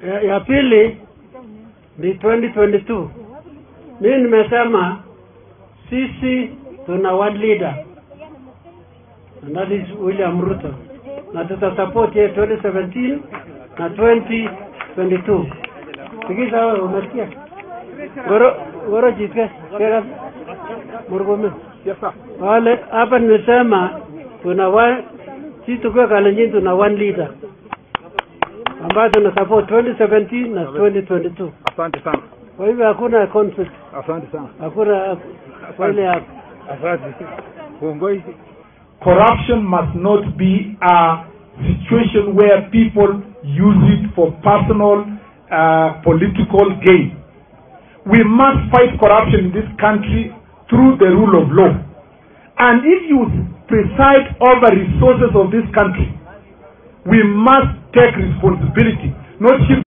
Ya, ya pili ni 2022. Mimi nimesema sisi tuna one leader and that is William Ruto, na tutasupport yeye 2017 na 2022. Sikiza wewe, umesikia? Goro goro jitke kera murgome. Yes, sir. Wale hapa nimesema tuna one sisi tukiwa Kalenjin tuna one leader ambayo tuna support 2017 na 2022. Asante sana. Kwa hivyo hakuna conflict, Asante sana. hakuna kwa ile hapo. Asante. Uongozi. Corruption must not be a situation where people use it for personal uh, political gain. We must fight corruption in this country through the rule of law. And if you preside over resources of this country, we must take responsibility, not shift